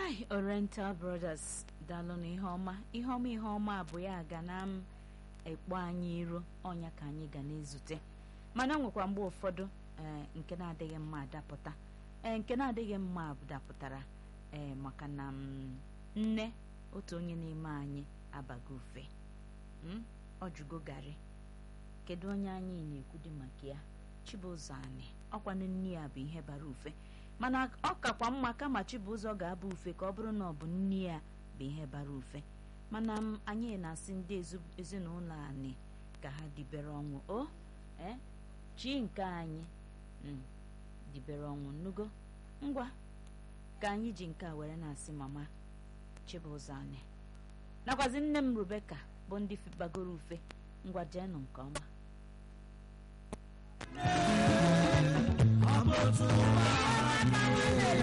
hai oriental brothers daalụ na ihe ọma ihe ọma ihe ọma bụ ya ga na m ekpo anyị iro ọnya ka anyị ga na-ezute mana nwekwa mgbe ụfọdụ ee nke na-adịghị mma adapụta ee nke na-adịghị mma dapụtara ee maka na m nne otu onye n'ime anyị abago ufe ọ jụgo garị kedu onye anyị na-ekwudi maka ya chibụzọ anyị ọkwanụ nne ya bụ ihe bara ufe mana ọ kakwa mma kama chibụzọ ga-aba ufe ka ọ bụrụ na ọ bụ nne ya bụ ihe bara ufe mana m anyị na-asị ndị ezinụlọ anyị ka ha dibere ọnwụ o ee chi nke anyị dibere ọnwụ nnugo ngwa ka anyị ji nke a were na-asị mama chibụzọ anyị nakwazi nne m Rebeka bụ ndị bagoro ufe ngwa jeenụ nke ọma ọ bụ otu ụwa